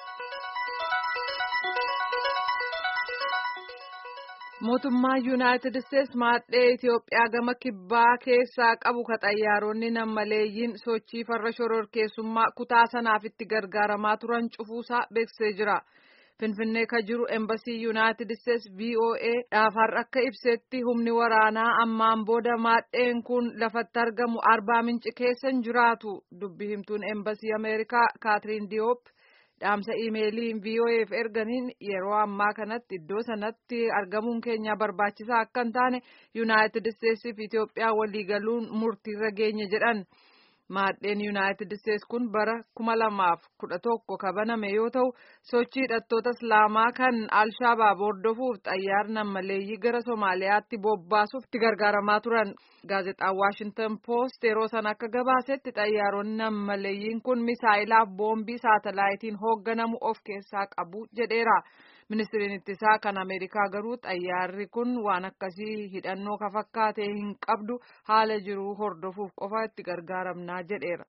mootummaan yuunaayitid isteetsi maadhee itiyoophiyaa gama kibbaa keessaa qabu ka xayyaaronni nammaleeyyiin sochii farra shororkeessummaa kutaa sanaaf itti gargaaramaa turan cufuusaa beeksisee jira finfinnee ka jiru embasii yuunaayitid isteetsi voa dhaafarra akka ibsetti humni waraanaa ammaan booda maadheen kun lafatti argamu arbaa minci keessa hin jiraatu dubbi himtuun embasii ameerikaa kaatiriin diyoop. dhaamsa iimeeliin voaf erganiin yeroo ammaa kanatti iddoo sanatti argamuun keenya barbaachisaa akka hin taane yuunaayitid isteetsii fi itiyoophiyaa waliigaluun murtiirra geenye jedhan maadheen yuunaayitid isteetsi kun bara kuma lamaaf kudha tokko kabaname yoo ta'u sochii hidhattoota islaamaa kan alshabaab hordofuuf xayyaara nammaleeyyii gara somaaliyaatti bobbaasuuf itti gargaaramaa turan gaazexaan waashintan poost yeroo sana akka gabaasetti xayyaaronni nammaleeyyiin kun misaa'ilaaf boombii saatalaayitiin hoogganamu of keessaa qabu jedheera. ministiriin ittisaa kan ameerikaa garuu xayyaarri kun waan akkasii hidhannoo ka fakkaate hin qabdu haala jiru hordofuuf qofa itti gargaaramnaa jedheera.